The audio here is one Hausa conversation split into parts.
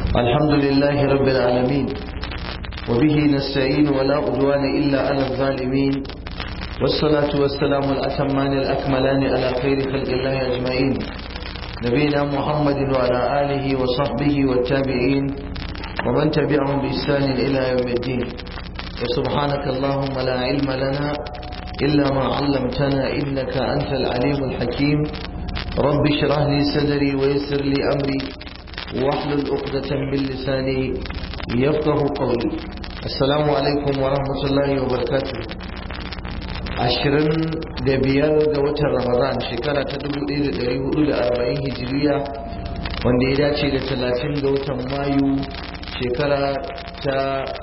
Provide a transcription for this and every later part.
الحمد لله رب العالمين وبه نستعين ولا عدوان إلا على الظالمين والصلاة والسلام الأتمان الأكملان على خير خلق الله أجمعين نبينا محمد وعلى آله وصحبه والتابعين ومن تبعهم بإحسان إلى يوم الدين وسبحانك اللهم لا علم لنا إلا ما علمتنا إنك أنت العليم الحكيم رب اشرح لي صدري ويسر لي أمري واحلل عقدة من لساني يفقه قولي السلام عليكم ورحمة الله وبركاته ashirin da biyar ga watan ramadan shekara ta dubu ɗaya da ɗari hudu da arba'in hijiriya wanda ya dace da talatin ga watan mayu shekara ta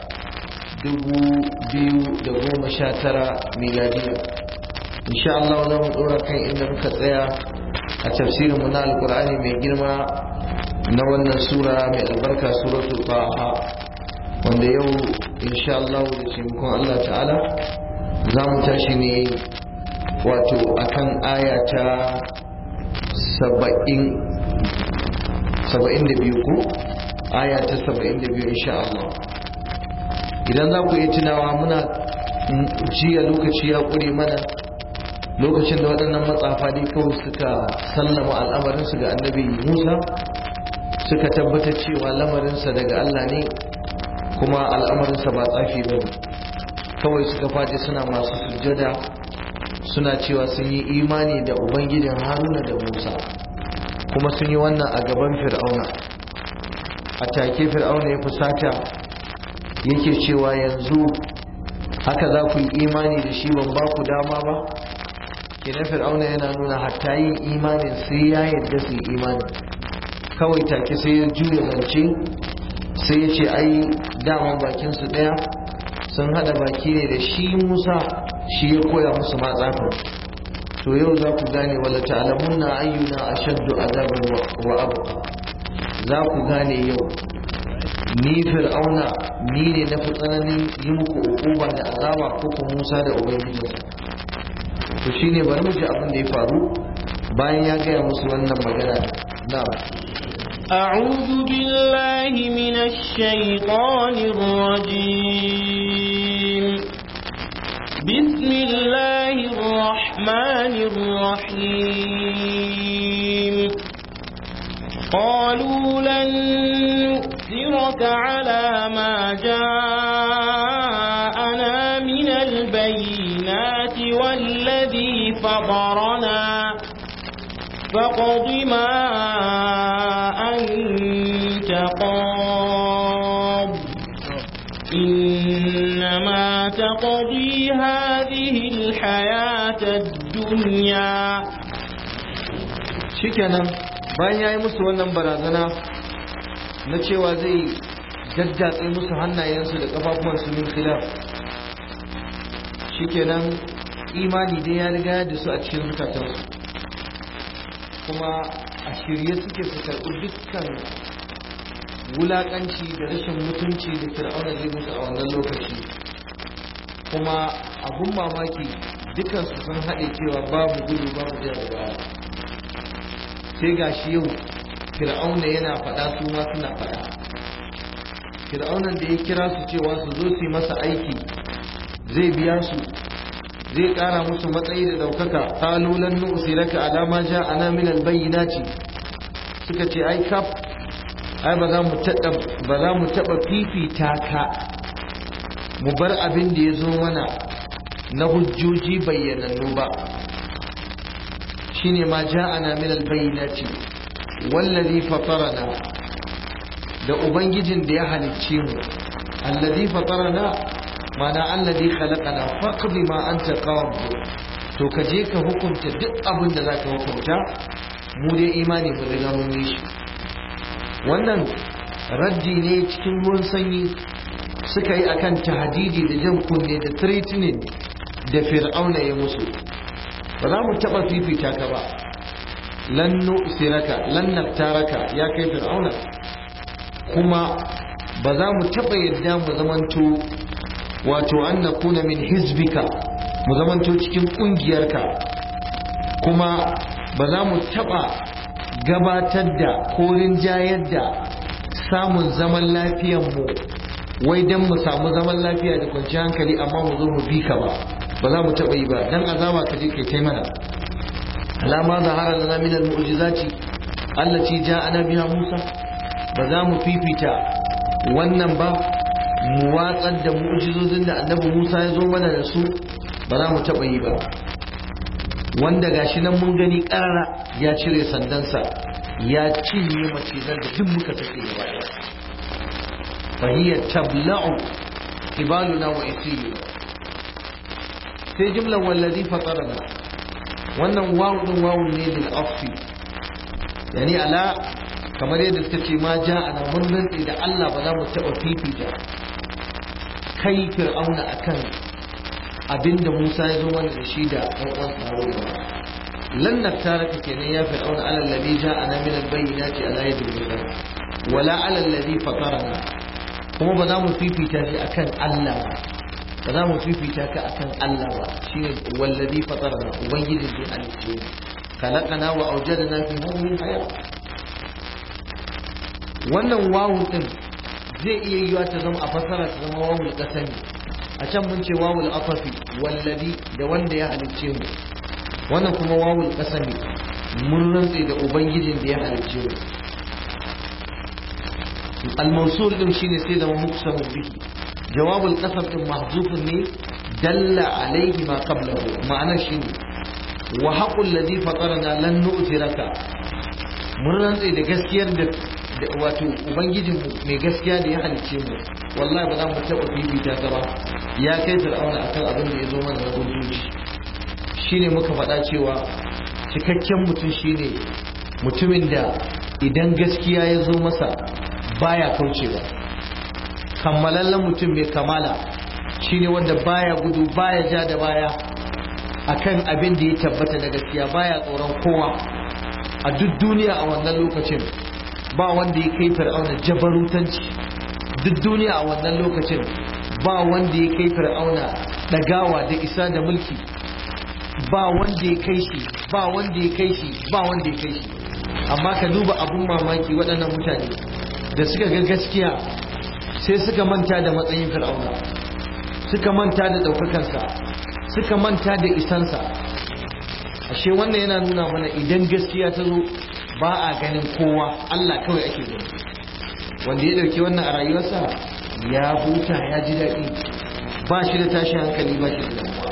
dubu biyu da goma sha tara miladiya insha Allah za mu ɗora kan inda muka tsaya a tafsirinmu na alkur'ani mai girma na wannan sura mai albarka suratul taha wanda yau insha Allah da taimakon Allah ta'ala za mu tashi ne wato akan aya ta saba'in saba'in da biyu ko aya ta saba'in da biyu insha Allah idan za ku yi tunawa muna jiya lokaci ya ƙure mana lokacin da waɗannan matsafa ne kawai suka sallama al'amarinsu ga annabi musa suka tabbatar cewa lamarinsa daga Allah ne kuma al'amarinsa ba tsafi ba ne kawai suka faɗi suna masu sujjada suna cewa sun yi imani da ubangijin haruna da musa kuma sun yi wannan a gaban fir'auna a take fir'auna ya fusata yake cewa yanzu haka za ku yi imani da shi ban ba ku dama ba kenan fir'auna yana nuna hatta yin imanin sai ya yadda su yi imani kawai take sai ya juya zance sai ya ce ai daman bakinsu ɗaya sun hada baki ne da shi Musa shi ya koya musu matsafa to yau za ku gane wala ta'lamunna ayyuna ashaddu azaban wa abqa za ku gane yau ni fir'auna ni ne na fi tsananin yi muku ukuba da azaba ko ku Musa da ubangiji to shine bari mu ji abin da ya faru bayan ya gaya musu wannan magana na'am أعوذ بالله من الشيطان الرجيم بسم الله الرحمن الرحيم قالوا لن نؤثرك على ما جاءنا من البينات والذي فطرنا فاقض ما أنت قاض إنما تقضي هذه الحياة الدنيا shikenan bayan ya yi musu wannan barazana na cewa zai jajjatse musu hannayensu da kafafuwansu min khilaf shikenan imani dai ya riga da su a cikin zukatansu kuma a shirye suke su karɓi dukkan wulaƙanci da rashin mutunci da fir'auna zai musu a wannan lokaci kuma abun mamaki dukansu sun haɗe cewa babu gudu babu jira da baya sai ga shi yau fir'auna yana faɗa su ma suna faɗa fir'aunan da ya kira su cewa su zo su yi masa aiki zai biya su zai kara musu matsayi da daukaka qalulan nu'siraka ala ma ja'ana min albayyinati suka ce ai kaf ai ba za mu tada ba za mu taba fifita ka mu bar abin da yazo mana na hujjoji bayyanannu ba shine ma ja'ana min albayyinati wallazi fatarana da ubangijin da ya halicce mu allazi fatarana mana allazi khalaqana faqdi ma anta qad to ka je ka hukunta duk abin da zaka hukunta mu dai imani mu riga mun yi shi wannan raddi ne cikin ruwan sanyi suka yi akan tahdidi da jan kunne da threatening da fir'auna ya musu ba za mu taba fifita ka ba lan nu'siraka lan naftaraka ya kai fir'auna kuma ba za mu taba yadda mu zamanto wato an na kuna min hizbika mu zamanto cikin kungiyarka kuma ba za mu taba gabatar da ko rinjayar da samun zaman lafiyan mu wai dan mu samu zaman lafiya da kwanciyar hankali amma mu zo mu bi ka ba ba za mu taɓa yi ba dan azaba ka je kai kai mana alama zahara lana min al-mu'jizati allati ja'ana biha Musa ba za mu fifita wannan ba mu watsar da mu'jizozin da annabi Musa ya zo mana da su ba za mu taɓa yi ba wanda gashi nan mun gani ƙarara ya cire sandansa ya cinye macizan da duk muka sake gaba ɗaya fahiyya tabla'u kibaluna wa isiyuna sai jimlar wallazi fatarana wannan wawu din wawu ne lil afi yani ala kamar yadda suka ce ma ja ana mun rantsi da Allah ba za mu taɓa fifita kai fir'auna akan abinda Musa ya zo mana da shi da ɗan uwan tsaro ba lan naktaraka kenan ya fir'auna ala alladhi ja'ana min al-bayyinati ala yadi Musa wala ala alladhi fatarana kuma ba za mu fifita shi akan Allah ba ba za mu fifita ka akan Allah ba shine wallazi fatarana ubangijin da halice khalaqana wa awjadana fi hadhihi hayat wannan wawun din zai iya yiwa ta zama a fasara ta zama wawul qasami a can mun ce wawul afafi wallazi da wanda ya halicce mu wannan kuma wawul qasami mun rantse da ubangijin da ya halicce mu al-mawsul din shine sai zama muksamu bihi jawabul qasam din mahzufun ne dalla alaihi ma qablahu ma'ana shine wa haqqul ladhi fatarana lan nu'thiraka mun rantse da gaskiyar da wato ubangijin mai gaskiya da ya halicce mu wallahi ba za mu taɓa fifita ka ba ya kai fir'auna akan abin da ya zo mana na hujjoji shine muka faɗa cewa cikakken mutum shine mutumin da idan gaskiya ya zo masa baya kaucewa kammalallen mutum mai kamala shine wanda baya gudu baya ja da baya akan abin da ya tabbata da gaskiya baya tsoron kowa a duk duniya a wannan lokacin ba wanda ya kai fir'auna jabarutanci duk duniya a wannan lokacin ba wanda ya kai fir'auna dagawa da isa da mulki ba wanda ya kai shi ba wanda ya kai shi ba wanda ya kai shi amma ka duba abun mamaki waɗannan mutane da suka ga gaskiya sai suka manta da matsayin fir'auna suka manta da ɗaukakansa suka manta da isansa ashe wannan yana nuna mana idan gaskiya ta zo ba a ganin kowa Allah kawai ake gani wanda ya ɗauki wannan a rayuwarsa ya huta ya ji daɗi ba shi da tashin hankali ba shi da damuwa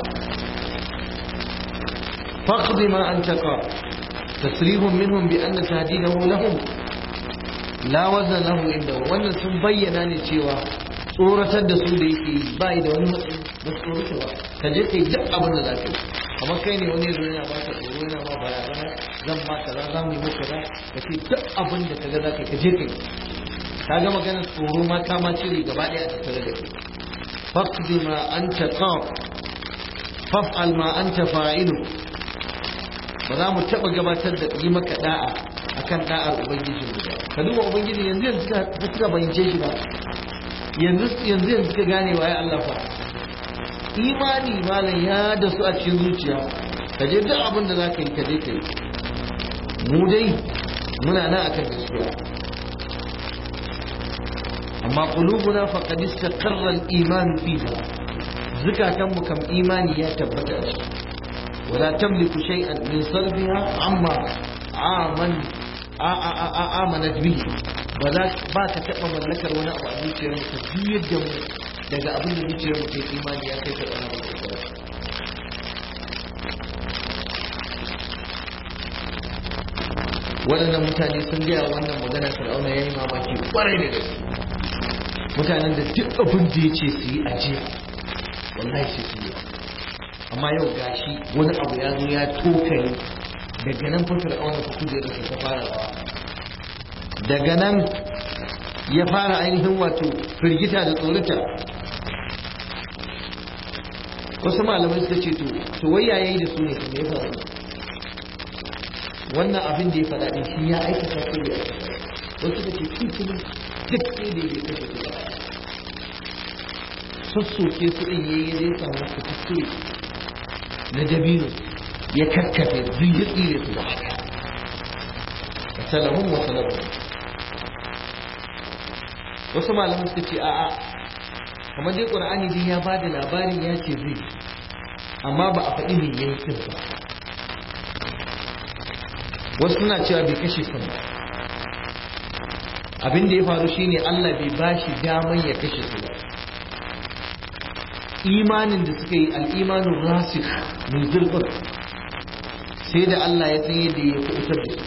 faqdi ma an taqa tasrihun minhum bi anna tahdidahu lahum la wazna lahu inda wannan sun bayyana ne cewa tsoratar da su da yake ba da wani matsayi ba tsoratarwa ka je kai duk abin da za ka yi amma kai ne wani yanzu yana ba ka tsoro yana ma barazana zan ma kaza za mu yi maka kaza ka ce duk abin da ka ga za ka ka je kai ka ga maganar tsoro ma ka ma cire gaba ɗaya a tattare da kai faqdi ma anta qaf faf'al ma anta fa'ilu ba za mu taɓa gabatar da yi maka da'a akan da'ar ubangiji mu ba ka duba ubangiji yanzu yanzu ka suka bayyance shi ba yanzu yanzu yanzu ka gane waye Allah fa imani malam ya da su a cikin zuciya ka je duk abin da za ka yi ka je ka yi mu dai muna nan akan gaskiya amma qulubuna faqad istaqarra al-iman fiha zukatan mu kam imani ya tabbata a ciki wala tamliku shay'an min salbiha amma aman amanat bihi ba za ba ka taba mallakar wani abu a zuciyar mu ka juyar da mu daga abin da zuciyar mu ke imani ya kai ta ɗana ba waɗannan mutane sun gaya wannan magana fir'auna ya yi mamaki kwarai da gaske mutanen da duk abin da ya ce su yi ajiya wallahi sai su yi amma yau gashi wani abu ya zo ya tokare daga nan fa fir'auna fa kujerar ta fara rawa daga nan ya fara ainihin wato firgita da tsorata wasu malamai suka ce to to wai yayi da su ne kuma ya faru wannan abin da ya faɗa din shi ya aikata ko ya wasu suka ce tuntuni duk sai da ya kashe su sassoke su ɗin yayi zai samu su kuskure na dabino ya kakkafe duk ya tsire su da haka salamun wa salamun wasu malamai suka ce a'a kamar dai qur'ani dai ya bada labarin ya ce zai amma ba a faɗi me yayi din ba wasu suna cewa bai kashe kan ba abin da ya faru shine Allah bai bashi daman ya kashe su ba imanin da suka yi al'imanin rasikh min zurfin sai da Allah ya san yadda ya kubutar da su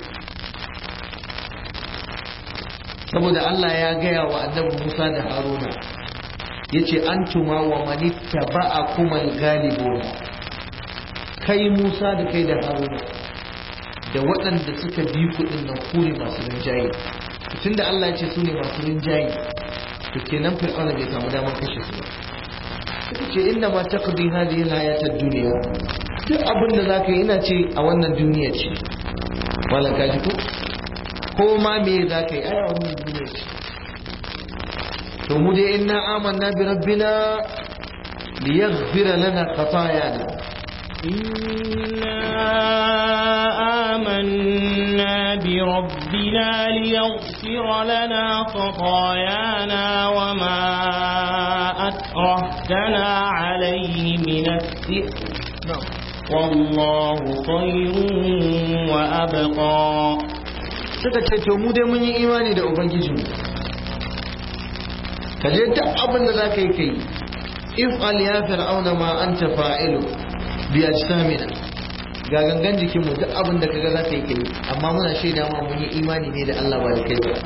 saboda Allah ya gaya wa annabi Musa da Haruna yace antuma wa manitta ba'a kuma galibuna kai Musa da kai da Haruna da waɗanda suka bi kuɗin nan kure masu rinjaye tunda Allah ya ce su ne masu rinjaye to kenan fir'auna bai samu damar kashe su ba suka ce inna ma taqdi hadhihi al-hayat ad-dunya duk abin da zaka yi ina ce a wannan duniya ce wala ka ji ko ko ma me zaka yi a wannan duniya ce to mu dai inna amanna bi rabbina liyaghfira lana khatayana إنا آمنا بربنا ليغفر لنا خطايانا وما أكرهتنا عليه من السحر والله خير وأبقى suka ce to mu dai mun yi imani da ubangijinmu ka je duk abin da za ka yi kai if al ya fir'auna ma anta fa'ilu bi ajsamina ga gangan jikinmu duk abin da kaga za ka yi kai amma muna shaida ma mun yi imani ne da Allah ba da kai ba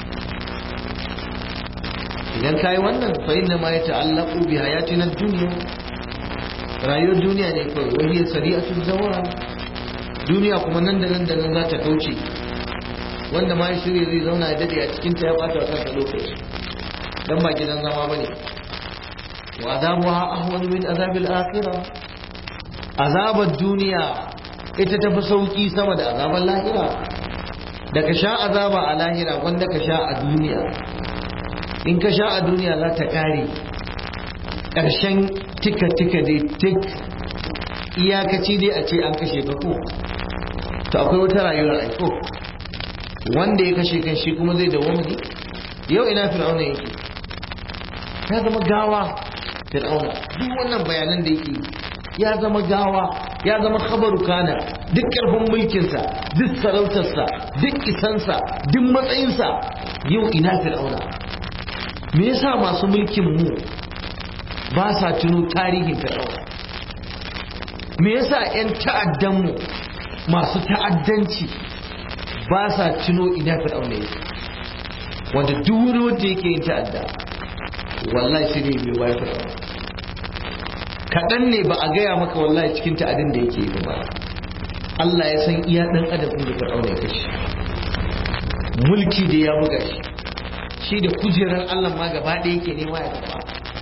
idan kai wannan fa inna ma yata'allaqu bi hayatina dunya rayuwar duniya ne kawai wani ya sari'atul zawal duniya kuma nan da nan da nan za ta kauce wanda ma ya shirya zai zauna ya dade a cikin ta ya bata wa kansa lokaci dan ba gidan zama bane wa azabuha ahwanu min azabil akhirah azabar duniya ita tafi sauki sama da azabar lahira da ka sha azaba a lahira wanda ka sha a duniya in ka sha a duniya za ta kare ƙarshen tika-tika dai tik iyakaci dai a ce an kashe ka ko to akwai wata rayuwar aiko wanda ya kashe kan shi kuma zai dawo ne yau ina fir'auna yake ya zama gawa fir'auna duk wannan bayanan da yake ya zama gawa ya zama khabaru kana duk karfin mulkinsa duk sarautarsa duk isansa duk matsayinsa yau ina fir'auna me yasa masu mulkin mu ba sa tuno tarihin fir'auna me yasa 'yan ta'addan mu masu ta'addanci ba sa tuno ina fir'auna yake wanda duk wani wanda yake yin ta'adda wallahi sai ne bai bayar fir'auna kaɗan ne ba a gaya maka wallahi cikin ta'adin da yake yi ba Allah ya san iya ɗan adam ɗin da fir'auna ya kashe mulki da ya buga shi shi da kujerar Allah ma gaba ɗaya yake nema ya gaba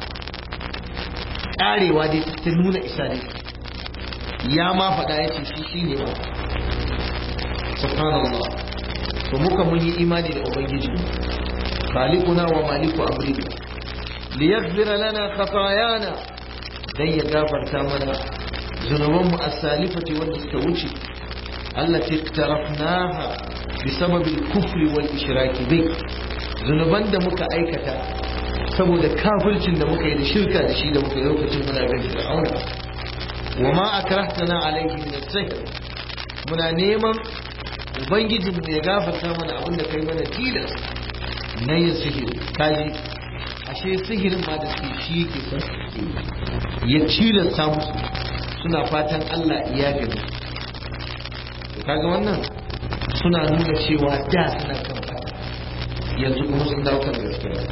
ƙarewa dai ta nuna isa ne ya ma faɗa ya ce shi shi ne ma subhanallah to muka mun yi imani da ubangiji khaliquna wa maliku amrina liyaghfira lana khatayana dan ya gafarta mana zunuban mu as-salifati wanda suka wuce allati iktarafnaha بسبب الكفر والإشراك به zunuban da muka aikata saboda kafircin da muka yi da shirka da shi da muka yi lokacin muna bin fir'auna wa ma akrahtana alayhi min as-sihr muna neman ubangijin mu ya gafarta mana abin da kai mana tilas na yin sihiri kaji ashe sihirin ma da su shi yake son ya tilasta musu suna fatan Allah ya gani kaga wannan suna nuna cewa da suna kan fata yanzu kuma sun dawo kan gaskiya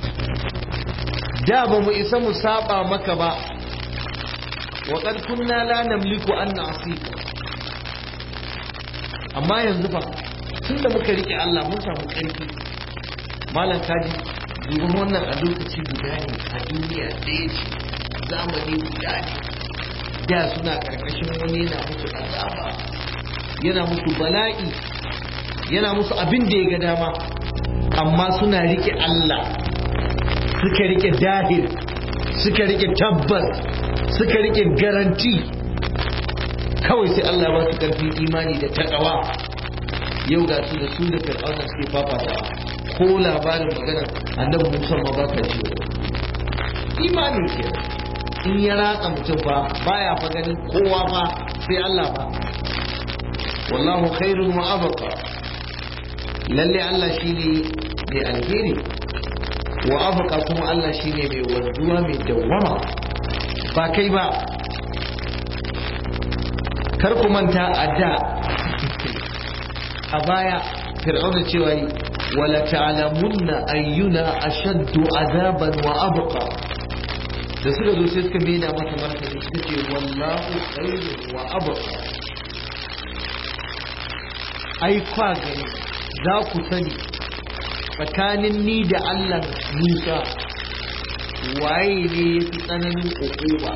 da ba mu isa mu saba maka ba wa qad kunna la namliku an na'sika amma yanzu fa tunda muka rike Allah mun samu karfi malam kaji dubin wannan a lokaci guda ne a duniya ɗaya ce zamani guda ne da suna karkashin wani yana musu azaba yana musu bala'i yana musu abin da ya ga dama amma suna rike Allah suka rike dahil suka rike tabbas suka rike garanti kawai sai Allah ba su karfin imani da takawa yau ga su da su da fir'auna suke fafata ko labarin magana annabi Musa ma ba ka ji imani ke in ya ratsa mutum ba baya fa ganin kowa ba sai Allah ba wallahu khairun wa abqa lalle Allah shine mai alheri wa abqa kuma Allah shine mai wanzuwa mai dawwama ba kai ba kar ku manta a da a baya fir'auna cewa yi wala ta'lamunna ayyuna ashaddu azaban wa abqa da suka zo sai suka maida masa martani suka ce wallahu khairun wa abqa ai kwa gani za ku sani tsakanin ni da Allah Musa waye ne ya fi tsananin ukuba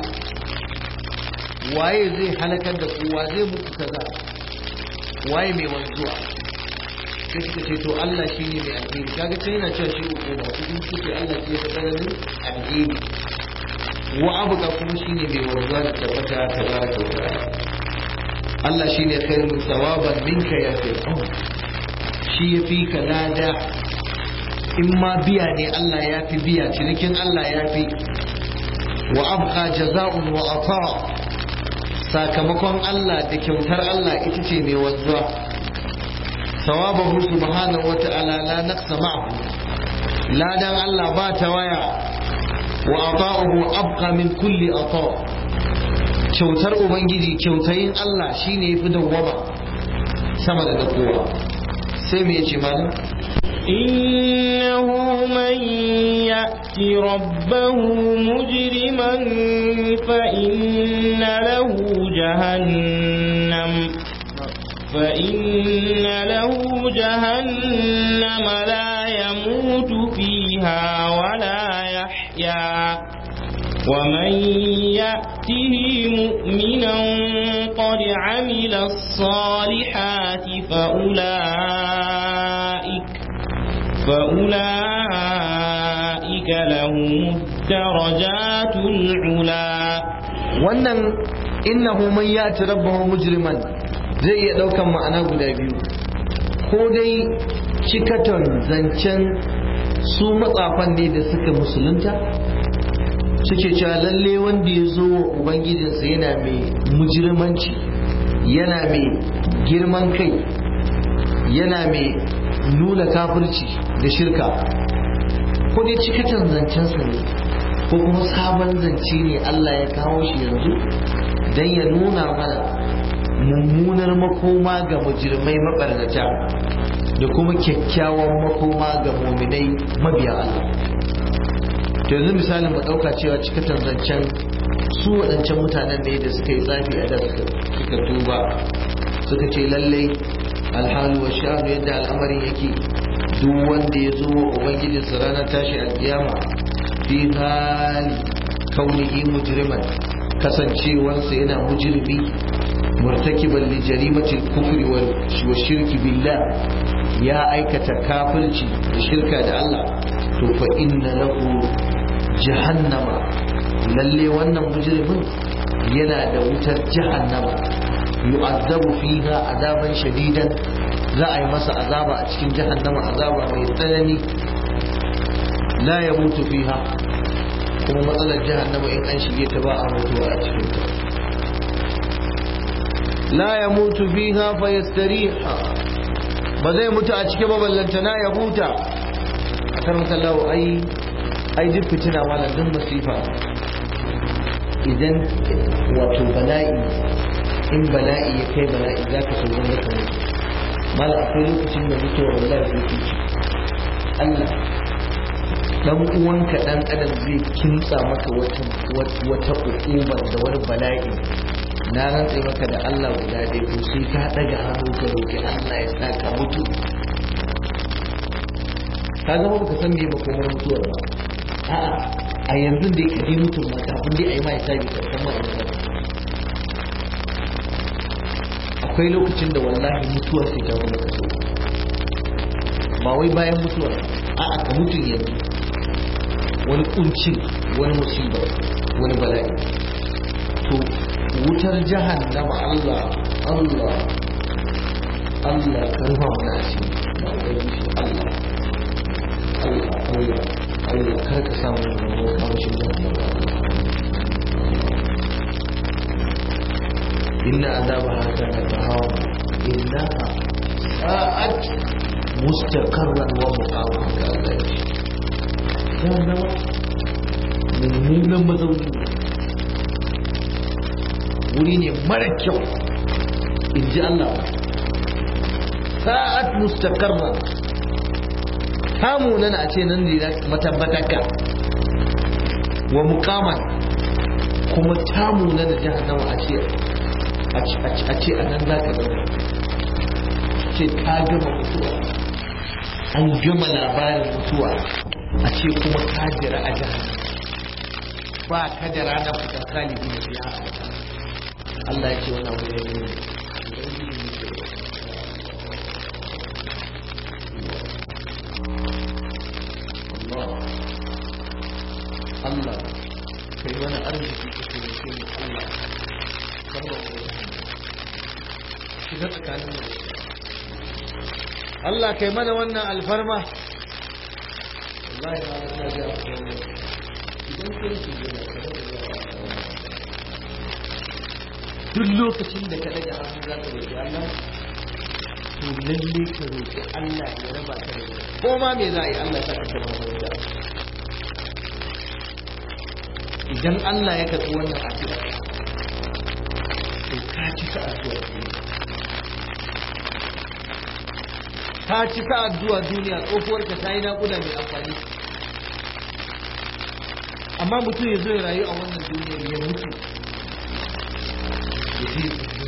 waye zai halakar da kowa zai muku kaza waye mai wanzuwa sai suka ce to Allah shi ne mai alheri kaga sai yana cewa shi ukuba cikin suke Allah shi ya fi tsananin alheri wa abuka kuma shi ne mai wanzuwa da tabbata tabaraka wa ta'ala Allah shi ne khairun sawaban minka ya fir'aun shi ya fi ka lada in ma biya ne Allah ya fi biya cinikin Allah ya fi wa abqa jaza'un wa ata sakamakon Allah da kyautar Allah ita ce mai wanzuwa sawabahu subhanahu wa ta'ala la naqsa ma'ahu ladan Allah ba ta waya wa ata'uhu abqa min kulli ata kyautar ubangiji kyautayin Allah shine yafi dawwama sama da kowa sai me yace malam إنه من يأت ربه مجرما فإن له جهنم فإن له جهنم لا يموت فيها ولا يحيا ومن يأته مؤمنا قد عمل الصالحات فأولئك فأولئك لهم الدرجات العلا wannan innahu man yati rabbahu mujriman zai iya daukan ma'ana guda biyu ko dai cikaton zancen su matsafan ne da suka musulunta suke cewa lalle wanda ya zo wa ubangijinsa yana mai mujirmanci yana mai girman kai yana mai nuna kafirci da shirka ko dai cikatan zancensa ne ko kuma sabon zance ne Allah ya kawo shi yanzu don ya nuna mana mummunar makoma ga mujirmai mabarnata da kuma kyakkyawan makoma ga muminai mabiya Allah to yanzu misalin mu ɗauka cewa cikatan zancen su waɗancan mutanen ne da suka yi tsafi a da suka tuba suka ce lallai alhalu wa sha'anu yadda al'amarin yake duk wanda ya zo wa ubangijinsa ranar tashi alkiyama fi hali kaunihi mujriman kasancewarsa yana mujrimi murtakiban li jarimatil kufri wa shirki billah ya aikata kafirci da shirka da Allah to fa inna lahu jahannama lalle wannan mujrimin yana da wutar jahannama yu'azzabu fiha azaban shadidan za a yi masa azaba a cikin jahannama azaba mai tsanani la ya mutu fiha kuma matsalar jahannama in an shige ta ba a mutuwa a cikin ta la ya mutu fiha fa yastariha ba zai mutu a cikin ballantana ya huta a karmata lawo ai ai duk fitina wala duk masifa idan wato bala'i in bala'i ya kai bala'i za ka so wanda ka mutu mala akwai lokacin da mutuwa wallahi zai fi Allah dan uwanka dan adam zai kintsa maka wata wata ukubar da wani bala'i na rantse maka da Allah guda ɗaya ko sai ka daga hannu ka roki Allah ya sa ka mutu ka zama baka san me makomar mutuwar ba a'a a yanzu dai ka je mutum ma kafin dai a yi ma hisabi ka san ma ina akwai lokacin da wallahi mutuwa sai ta wani kaso ba wai bayan mutuwa a'a ka mutum yanzu wani kuncin wani musiba wani bala'i to wutar jahannama Allah Allah Allah ka rufa mana a cikin Allah Allah Allah Allah kar ka samu mu kamshin jahannama inna azabaha kana tahawa innaha sa'at mustaqarran wa muqaman ka Allah ya ce jahannama mummunan mazauni wuri ne mara kyau in ji Allah sa'at mustaqarran samu nan a ce nan ne matabbataka wa muqaman kuma tamu nan da jahannama a ce a ce a nan za ka zama ce ta gama mutuwa an gama labarin mutuwa a ce kuma ka jira a jahannama ba ka da ranar fita kalibi na fiya Allah ya ce wani abu ya yi Allah kai wani arziki ka taimake mu Allah karba mu shiga tsakanin mu Allah kai mana wannan alfarma wallahi ma na ga ku idan kai shi ne duk lokacin da ka daga hannu za ka roƙi Allah to lalle ka roƙi Allah ya raba ka da ko ma me za a yi Allah ya saka ka da idan Allah ya karɓi wannan addu'a to ka cika addu'a ka cika addu'a duniya tsohuwar ka ta yi naƙuda mai amfani amma mutum ya zo ya rayu a wannan duniyar ya mutu ya ji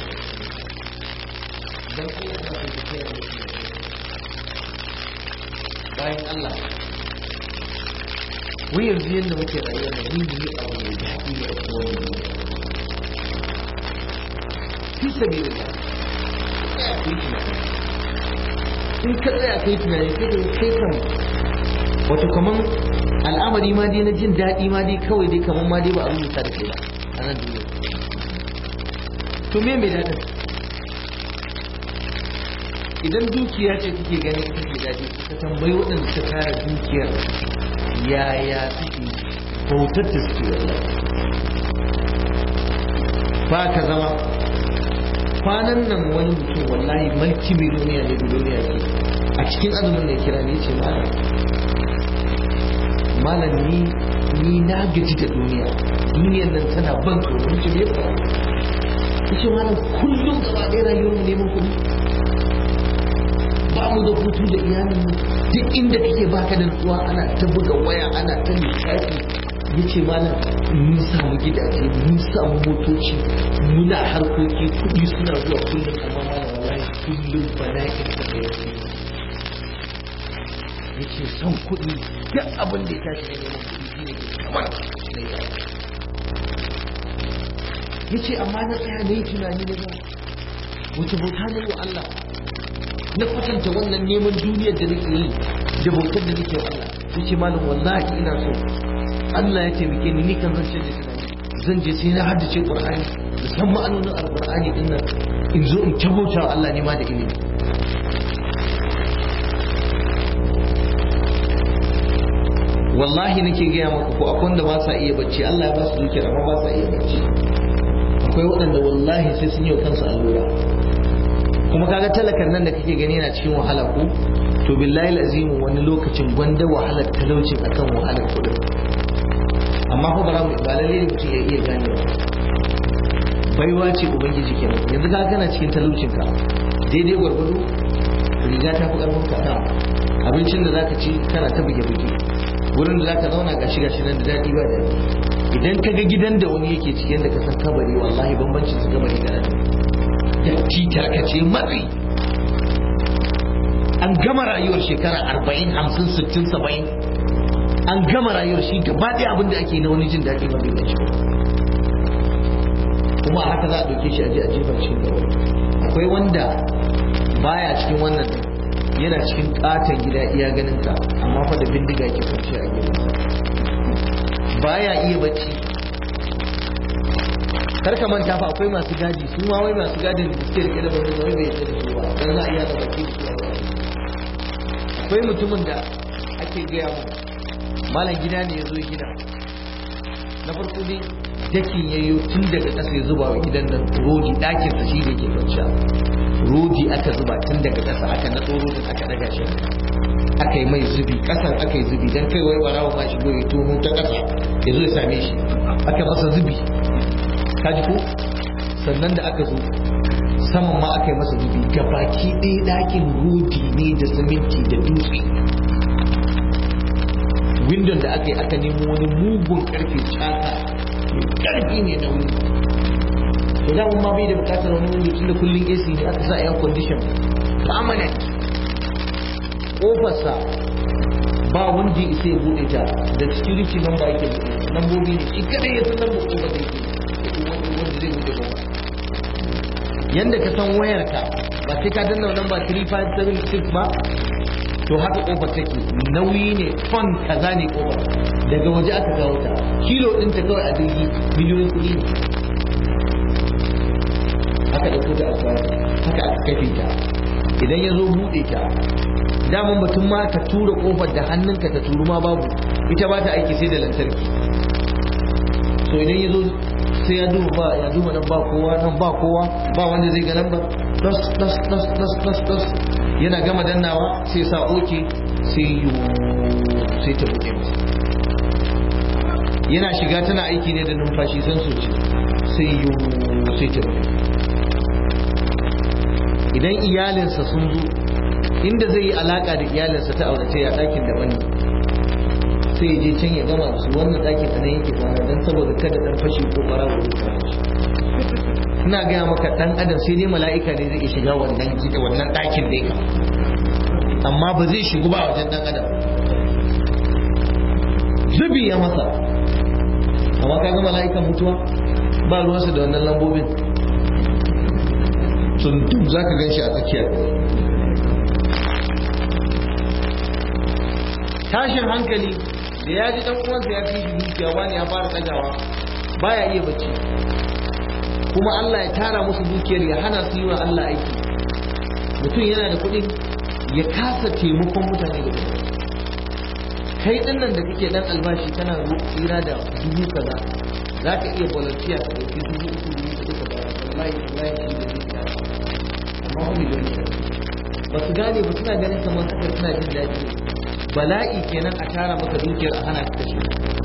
dan Allah ya kai kai bayan Allah wai yanzu yadda muke rayuwa da yin yi abu mai daɗi ne a cikin wani fi sabi da ta in ka tsaya kai tunani sai ka kai kan wato kaman al'amari ma dai na jin daɗi ma dai kawai dai kaman ma dai ba a rubuta da kai ba a nan duniya to me mai daɗin idan dukiya ce kake gani kake daɗi ka tambayi waɗanda suka kare dukiyar yaya suke bautar da suke wallah ba ka zama kwanan nan wani mutum wallahi mulki miliyoniya ne biloniya ke a cikin azumin da kira ne ce malam malam ni ni na gaji da duniya duniyar nan tana ban tsoro ce me ba ce malam kullum gaba ɗaya rayuwar mu neman kuɗi ba mu da hutu da iyalin mu duk inda kake baka da nutsuwa ana ta buga waya ana ta lissafi yace malam mun samu gidaje mun samu motoci muna harkoki kuɗi suna zuwa kullum amma malam wallahi kullum bala'in ka da yake yace son kuɗi duk abin da ya tashi da neman kuɗi shine kamar yace amma na tsaya na yi tunani na ga wace bauta ne wa Allah na kwatanta wannan neman duniyar da nake yi da bautar da nake wa Allah yace malam wallahi ina so Allah ya taimake ni ni kan zan canje tunani zan je sai na haddace Qur'ani da san ma'anonin Al-Qur'ani din nan in zo in tabauta wa Allah ne ma da ilimi wallahi nake gaya maka ko akwai wanda ba sa iya bacci Allah ya ba su dukiya amma ba sa iya bacci akwai waɗanda wallahi sai sun yi wa kansu allura kuma kaga talakan nan da kake gani yana cikin wahala ko to billahi azimu wani lokacin gwanda wahalar talaucin akan wahalar kudin amma ko bara ba lalle ne mutum ya iya gane ba baiwa ce ubangiji kenan yanzu ka kana cikin talaucin ka daidai gwargwado riga ta fi karfin ka abincin da zaka ci kana ta buge buge wurin da zaka zauna gashi gashi nan da daɗi ba daɗi idan ka ga gidan da wani yake cikin da ka san kabari wallahi bambancin su kabari da nan datti tarkace matsi an gama rayuwar shekara arba'in hamsin sittin saba'in an gama rayuwar shi gaba ɗaya abin da ake na wani jin daɗi ba bai ci kuma a haka za a ɗauke shi a je a jefa cikin gaba akwai wanda baya cikin wannan yana cikin katon gida iya ganin ka amma fa da bindiga ke kwanci a gidansa baya iya bacci kar ka manta fa akwai masu gadi su ma wai masu gadin da suke rike da wani wai bai yadda da su ba dan za a iya da bacci su akwai mutumin da aka yi gaya mu malam gida ne ya zo gida na farko ne dakin yayyo tun daga ƙasa ya zuba wa gidan nan rodi ɗakinsa shi da ke kwanciya rodi aka zuba tun daga ƙasa aka na tsoro aka daga shi aka yi mai zubi ƙasan aka yi zubi don kai wai barawa ma shigo ya tono ta ƙasa ya zo ya same shi aka masa zubi ka ji ko sannan da aka zo saman ma aka yi masa zubi baki ɗaya ɗakin rodi ne da siminti da dutse windon da aka yi aka nemo wani mugun karfe caka karfi ne na wuri to da ma bai da bukatar wani wuri tun da kullum AC ne aka sa air condition permanent kofarsa ba wanda ya isa ya bude ta da security number yake lambobi ne shi kadai ya san lambar kofar da yake wanda zai bude kofa yanda ka san wayarka ba sai ka danna number 3576 ba to haka kofar take nauyi ne ton kaza ne kofar daga waje aka kawo ta kilo din ta kawai a jirgi miliyoyin kuɗi ne haka da kuta aka haka aka kafe ta idan ya zo buɗe ta daman batun ma ka tura kofar da hannunka ta turu ma babu ita ba ta aiki sai da lantarki so idan ya zo sai ya duba ba ya duba nan ba kowa nan ba kowa ba wanda zai ga nan ba dos dos dos dos dos dos yana gama dannawa sai sa oke sai yi sai ta buɗe masa yana shiga tana aiki ne da numfashi san soci sai yi sai ta buɗe idan iyalinsa sun zo inda zai yi alaka da iyalinsa ta aurace ya ɗakin daban ne sai ya je can ya gama su wannan ɗakin a nan yake kwana don saboda kada ɗan fashi ko ɓarawa ya kwana shi ina gaya maka dan adam sai dai mala'ika ne zai shiga wannan gida wannan ɗakin da ya amma ba zai shigu ba wajen dan adam zubi ya masa amma kaga mala'ikan mutuwa ba ruwansa da wannan lambobin tundum za ka gan shi a tsakiyar tashin hankali da ya ji dan uwansa ya fi shi dukiya wani ya fara tsagawa baya iya bacci kuma Allah ya tara musu dukiyar ya hana su yi wa Allah aiki mutum yana da kuɗin ya kasa taimakon mutane da kuɗi kai ɗin nan da kake ɗan albashi kana tsira da dubu kaza za ka iya volunteer ka ɗauki dubu uku dubu uku ka bayar wallahi wallahi shi da zai tsaya amma wani gani ba su gane ba suna ganin kamar haka suna jin daɗi bala'i kenan a tara maka dukiyar a hana ka kashe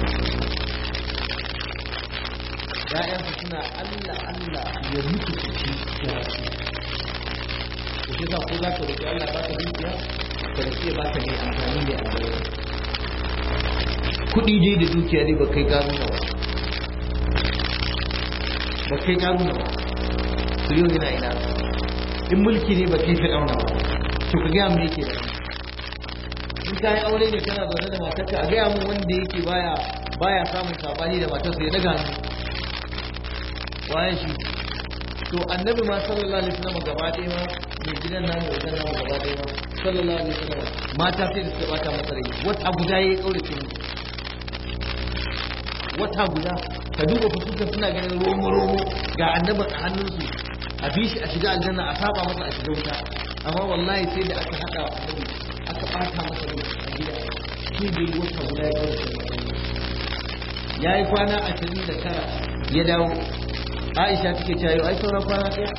‘ya'yansu suna Allah Allah ya mutu su ci ya ci. Ku shi ko za ka roƙi Allah ba ka dukiya, ka roƙi ya ba ka mai amfani mai amfani. Kuɗi dai da dukiya dai ba kai gano ba. Ba kai gano ba. Su yau yana ina. In mulki ne ba kai fi auna ba. To ka gaya mu yake da. In ka yi aure ne kana zaune da matarka a gaya mu wanda yake baya baya samun sabani da matarsa ya daga hannu. waye shi to annabi ma sallallahu alaihi wasallam gaba ɗaya ma mai gidan namu wajen namu gaba ɗaya ma sallallahu alaihi wasallam mata sai da suka bata masa rai wata guda yayi kaurace mu wata guda ka duba fuskar suna ganin romo romo ga annabi a hannunsu a bi shi a shiga aljanna a saba masa a shiga wuta amma wallahi sai da aka hada wa annabi aka bata masa rai a gida sai da wata guda ya kaurace ya yi kwana ashirin da tara ya dawo aisha take cewa yau ai sauran kwana ɗaya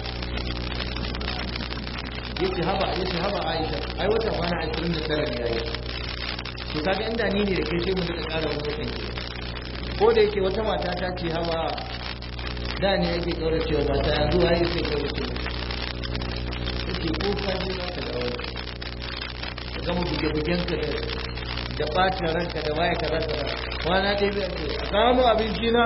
yace haba yace haba aisha ai wata kwana 29 ne yayi to kaga inda ni ne da kai sai mu duka ƙara wani watan ke ko da yake wata mata ta ce haba da ne yake kaura cewa mata yanzu ai sai kaura cewa yace ko ka je za ka dawo ka gama buge-bugen ka da da ɓacin ranka da waya kaza kaza kwana ɗaya zai ce a samu abinci na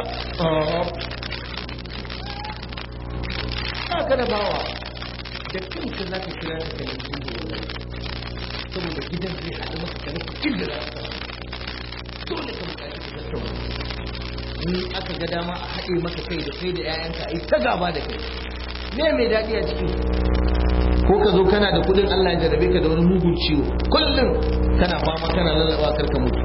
ba ka da bawa da kanka za ka kira ka kalli sun da wani saboda gidan zai haɗu maka kare inda za ka dole ka buƙaci ka tattauna in aka ga dama a haɗe maka kai da kai da 'ya'yanka a yi ta gaba da kai me mai daɗi a ciki ko ka zo kana da kuɗin Allah ya jarabe ka da wani mugun ciwo kullum kana fama kana lallaba karka mutu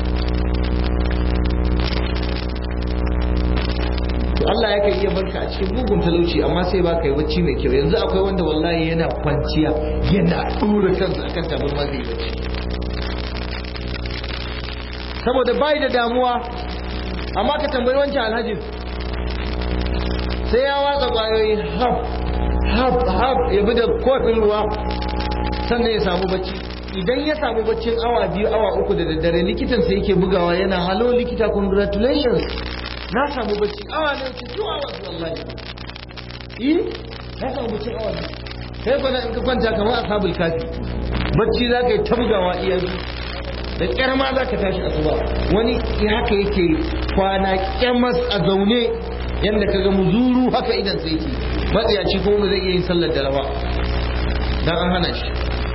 to Allah yakan iya barka a cikin mugun talauci amma sai baka yi bacci mai kyau yanzu akwai wanda wallahi yana kwanciya yana dura kansa akan tabarma zai bacci saboda bai da damuwa amma ka tambayi wancan alhaji sai ya watsa kwayoyi haf haf haf ya bi da kofin ruwa sannan ya samu bacci idan ya samu baccin awa biyu awa uku da daddare likitan sai yake bugawa yana halo likita congratulations na samu bacci awa ne ce two hours wallahi eh na samu baccin awa biyu sai kwana in ka kwanta kamar ashabul kafi bacci za ka yi ta bugawa iya da kyar ma za ka tashi asuba wani haka yake kwana kyamas a zaune yadda ka ga muzuru haka idan sai yake matsiyaci kuma ba zai iya yin sallar da rawa dan an hana shi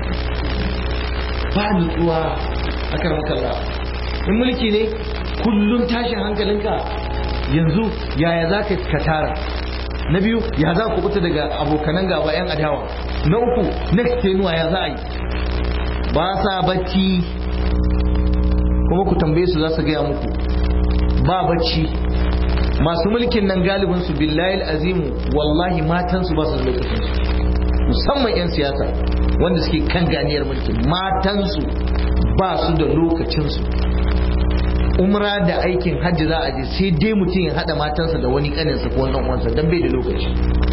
ba nutsuwa a kan kalla in mulki ne kullum tashin hankalinka yanzu yaya za ka katara na biyu ya za ku fita daga abokanan gaba yan adawa na uku next tenuwa ya za a yi ba sa bacci kuma ku tambaye su za su gaya muku ba bacci masu mulkin nan galibin su billahi azimu wallahi matansu ba su da lokacin su musamman 'yan siyasa wanda suke kan ganiyar mulki matansu ba su da lokacinsu umra da aikin hajji za a je sai dai mutum ya haɗa matansa da wani ƙaninsa ko wannan uwansa don bai da lokaci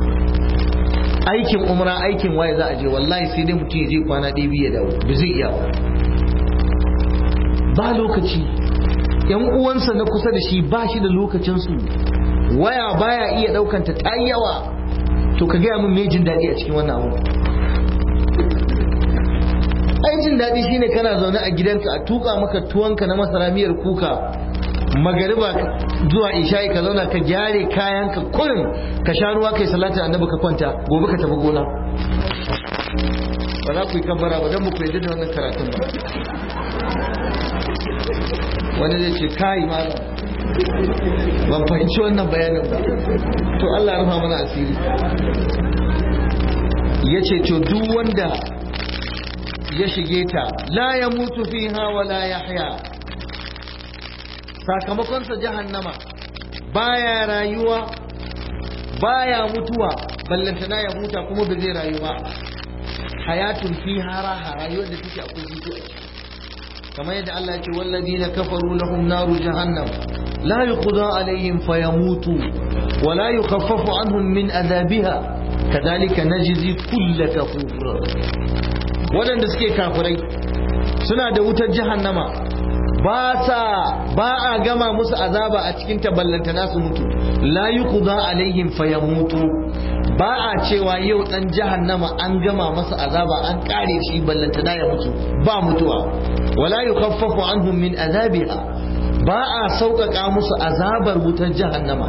aikin umra aikin waye za a je wallahi sai dai mutum ya je kwana ɗaya biyu ya dawo ba zai iya ba lokaci yan uwansa na kusa da shi ba shi da lokacinsu waya baya iya ɗaukanta ta yawa to ka gaya min me jin daɗi a cikin wannan abu ai jin daɗi shine kana zaune a gidanka a tuka maka tuwonka na masara miyar kuka magariba zuwa isha'i ka zauna ka gyare kayanka kurin ka sha ruwa kai salatin annabi ka kwanta gobe ka tafi gona ba za ku yi kabbara ba don ku yadda da wannan karatun ba wani zai ce kai malam ban fahimci wannan bayanin ba to Allah rufa mana asiri ya ce to duk wanda ya shige ta la ya mutu fiha wa la yahya sakamakonsa jahannama baya rayuwa baya mutuwa ballantana ya huta kuma ba zai rayu ba hayatun fiha raha rayuwar da take akwai hutu a ciki kamar yadda Allah ya ce walladina kafaru lahum naru jahannam la yuqda alaihim fayamutu wa la yukhaffafu anhum min adabiha kadhalika najzi kull kafur wadanda suke kafirai suna da wutar jahannama ba sa ba a gama musu azaba a cikin taballanta nasu mutu la yuqda alaihim fayamutu ba a cewa yau dan jahannama an gama masa azaba an kare shi ballanta ya mutu ba mutuwa wala yukhaffafu anhum min azabiha ba a sauƙaƙa musu azabar wutar jahannama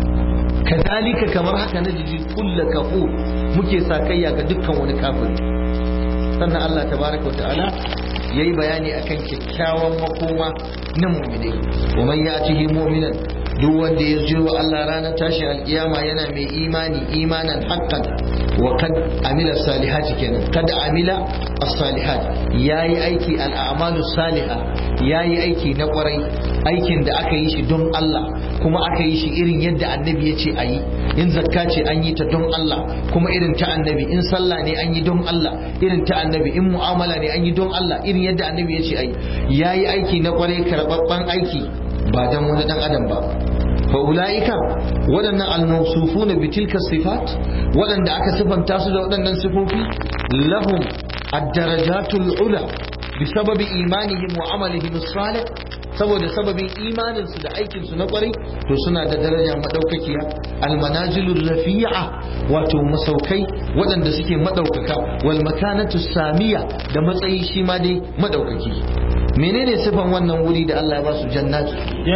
kadalika kamar haka na jiji kulla kafu muke sakayya ga dukkan wani kafiri sannan Allah tabaraka wa ta'ala yayi bayani akan kyakkyawan makoma na mu'mini wa man ya'tihi mu'minan duk wanda ya jiro Allah ranar tashin alkiyama yana mai imani imanan haqqan wa kad amila salihati kenan kad amila as-salihat yayi aiki al-a'malu salihah yayi aiki na kwarai aikin da aka yi shi don Allah kuma aka yi shi irin yadda annabi ya ce ayi in zakka ce an yi ta don Allah kuma irin ta annabi in sallah ne an yi don Allah irin ta annabi in mu'amala ne an yi don Allah irin yadda annabi ya ce ayi yayi aiki na kwarai karbabban aiki ba dan wani dan adam ba fa ulaika waɗannan almawsufuna bi tilka sifat waɗanda aka sifanta su da waɗannan sifofi lahum ad-darajatul ula bisababi imanihim wa amalihim as-salih saboda sababin imaninsu da aikinsu na kwarai to suna da daraja madaukakiya almanazilur rafi'a wato masaukai waɗanda suke madaukaka wal makanatu samiya da matsayi shi ma dai madaukaki menene sifan wannan wuri da Allah ya ba su jannatu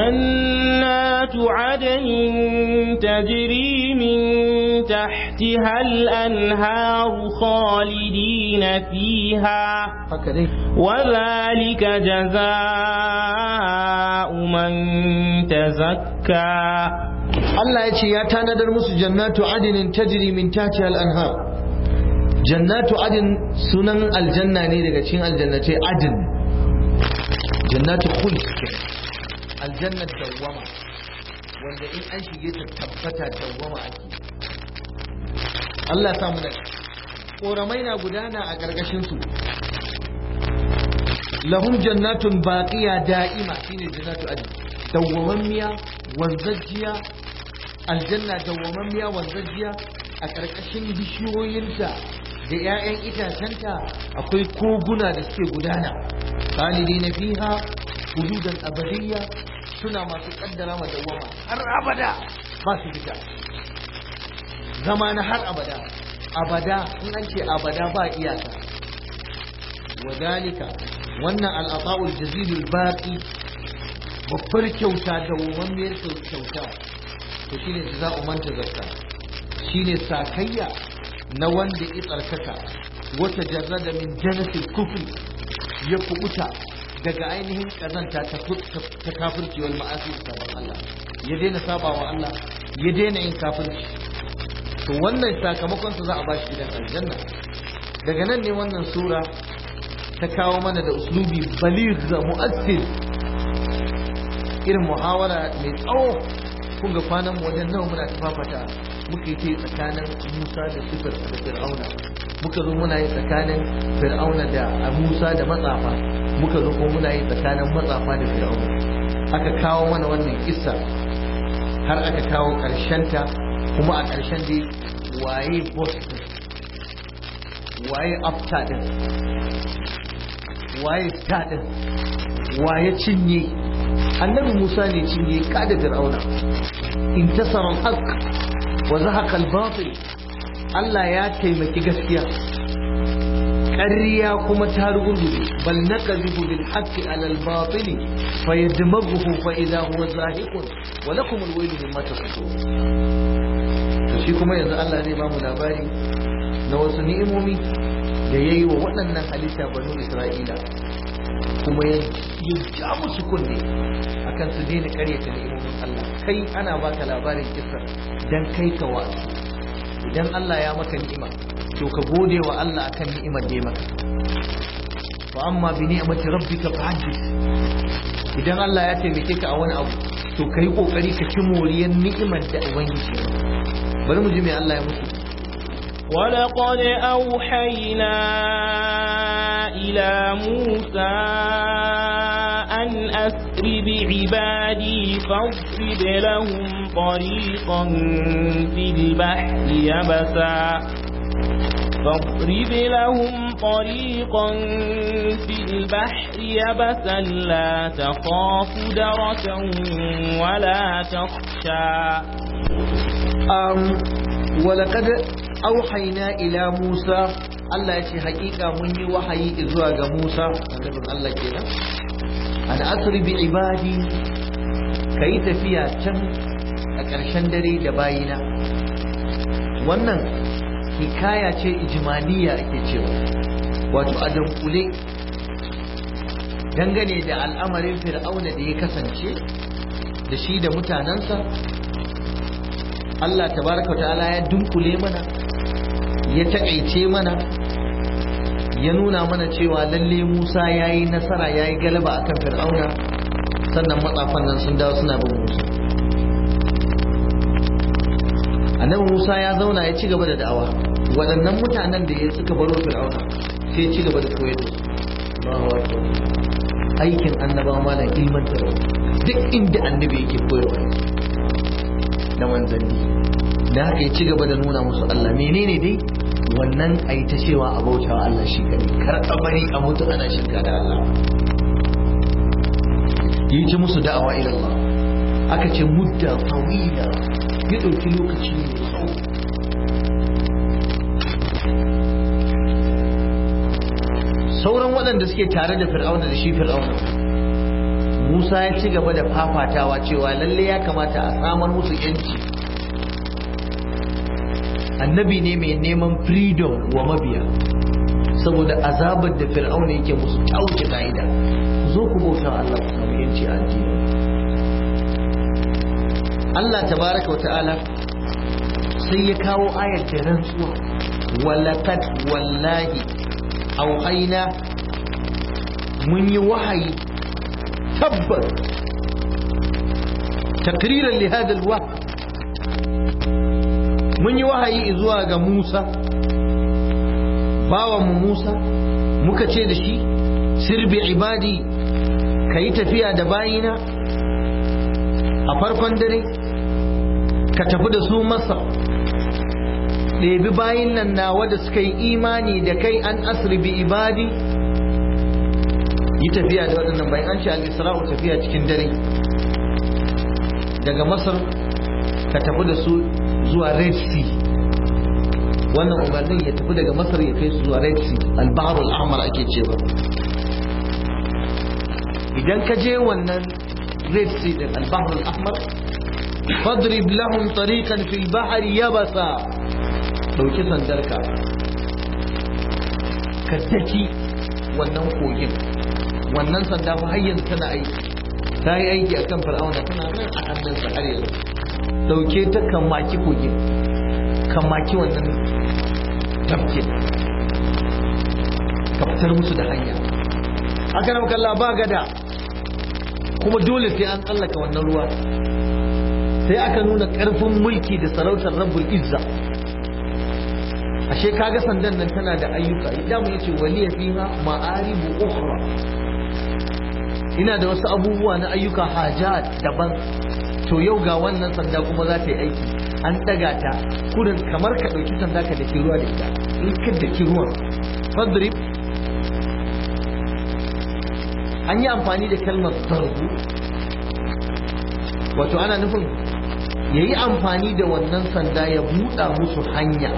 jannatu adnin tajri min tahtiha al-anhar khalidina fiha haka dai wa dhalika jazaa'u man tazakka Allah ya ce ya tanadar musu jannatu adnin tajri min tahtiha al-anhar jannatu adin sunan aljanna ne daga cikin aljannatai adin jannatu khuld aljannat dawwama wanda in an shige ta tabbata dawwama ake Allah samu da koramai na gudana a gargashin su lahum jannatun baqiya da'ima shine jannatu adn dawwamammiya wanzajjiya aljanna dawwamammiya wanzajjiya a ƙarƙashin bishiyoyinta da 'ya'yan itacenta akwai koguna da suke gudana khalidina fiha huludan abadiyya suna masu kaddara ma dawwama har abada ba su fita zama na har abada abada in an ce abada ba iyaka wadalika wannan al'ata'ul jazilul baqi babbar kyauta da wamammiyar kyauta to shine jaza'u man tazakka shine sakayya na wanda ya tsarkaka wata jarrada min janatil kufri ya kubuta daga ainihin kazanta ta kafirci wal ma'asi da sabon Allah ya daina sabawa Allah ya daina yin kafirci to wannan sakamakon sa za a bashi gidan aljanna daga nan ne wannan sura ta kawo mana da uslubi baligh mu'assir irin muhawara mai tsawo kun ga kwanan mu wajen nawa muna tafafata muka yi ta tsakanin Musa da Sifir da Fir'auna muka zo muna yi tsakanin Fir'auna da Musa da matsafa muka zo kuma muna yi tsakanin matsafa da Fir'auna aka kawo mana wannan kissa har aka kawo ta kuma a ƙarshen dai waye boss waye after din waye star din waye cinye annabi Musa ne cinye kada Fir'auna intasara al-haq wa zahaqa al-batil Allah ya taimaki gaskiya ƙarya kuma ta rugurguje bal naqzifu bil haqqi ala al-batil fayadmaghuhu fa idha huwa zahiqun wa lakum al-waylu mimma tasifun to shi kuma yanzu Allah zai ba mu labari na wasu ni'imomi da yayi wa waɗannan halitta banu Isra'ila kuma ya ja musu kunne akan su daina karyata ni'imomin Allah kai ana baka labarin kisa dan kai ka wa idan Allah ya maka ni'ima to ka gode wa Allah akan ni'imar da ya maka wa amma bi ni'mati rabbika fahaddith idan Allah ya taimake ka a wani abu to kai kokari ka ci moriyar ni'imar da ubangiji bari mu ji me Allah ya musu ولقد أوحينا إلى موسى أن أسر بعبادي فاضرب لهم طريقا في البحر يبسا فاضرب لهم طريقا في البحر يبسا لا تخاف دركا ولا تخشى um, ولقد auhaina ila Musa Allah ya ce hakika mun yi wahayi zuwa ga Musa annabin Allah kenan an asri bi ibadi kai tafiya can a ƙarshen dare da bayina wannan hikaya ce ijmaliya ake cewa wato a dunkule dangane da al'amarin fir'auna da ya kasance da shi da mutanensa Allah tabaraka ta'ala ya dunkule mana ya takaice mana ya nuna mana cewa lalle Musa ya yi nasara ya yi galaba akan fir'auna sannan matsafan nan sun dawo suna bin Musa annabi Musa ya zauna ya ci gaba da da'awa waɗannan mutanen da ya suka baro fir'auna sai ya ci gaba da koyar da su aikin annabawa malam ilmantarwa duk inda annabi yake koyarwa na manzanni da haka ya ci gaba da nuna musu Allah menene dai wannan a yi ta cewa a bauta wa Allah shi kadai kar a bari a mutu ana shirka da Allah yi ci musu da'awa ila Allah aka ce mudda tawila ya ɗauki lokaci mai tsawo sauran waɗanda suke tare da fir'auna da shi fir'auna Musa ya ci gaba da fafatawa cewa lalle ya kamata a samar musu yanci annabi ne mai neman freedom wa mabiya saboda azabar da fir'auna yake musu ta wuce ka'ida zo ku bauta Allah ku samu yanci a addini Allah tabaraka wata'ala sai ya kawo ayar da rantsuwa walaqad wallahi auhaina mun yi wahayi tabbas takriran li hada alwah mun yi wahayi zuwa ga Musa bawan mu Musa muka ce da shi sir bi ibadi kayi tafiya da bayina a farkon dare ka tafi da su masa ɗebi bayin nan nawa da suka yi imani da kai an asri bi ibadi yi tafiya da waɗannan bayan an ce al-isra'u tafiya cikin dare daga masar ka tafi da su zuwa red sea wannan umarnin ya tafi daga masar ya kai su zuwa red sea al-bahrul ahmar ake cewa idan ka je wannan red sea din al-bahrul ahmar fadrib lahum tariqan fil bahri yabasa dauki sandarka ka daki wannan kogin wannan sanda fa har yanzu tana aiki ta yi aiki a kan fir'auna tana nan a hannunsa har yanzu dauke ta kan maki kogin kan maki wannan tafkin ka fitar musu da hanya haka nan kalla ba gada kuma dole sai an tsallaka wannan ruwa sai aka nuna karfin mulki da sarautar rabbul izza ashe kaga sandan nan tana da ayyuka idan mu yace waliya fiha ma'aribu ukhra ina da wasu abubuwa na ayyuka hajat daban to yau ga wannan sanda kuma za ta yi aiki an daga ta kurin kamar ka dauki sanda ka dake ruwa da ita in ka dake ruwan fadrib an yi amfani da kalmar zargu wato ana nufin ya yi amfani da wannan sanda ya buɗa musu hanya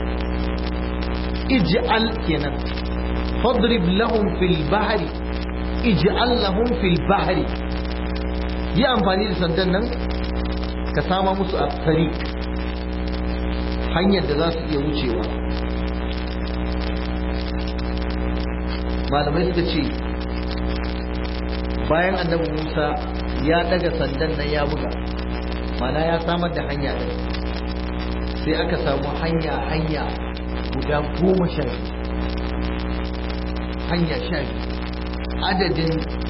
ij'al kenan fadrib lahum fil bahri ij'al lahum fil bahri yi amfani da sandan nan ka sama musu a tariq hanyar da za su iya wucewa malamai suka ce bayan annabi Musa ya daga sandan nan ya buga mana ya samar da hanya ɗin sai aka samu hanya hanya guda goma sha biyu hanya sha biyu adadin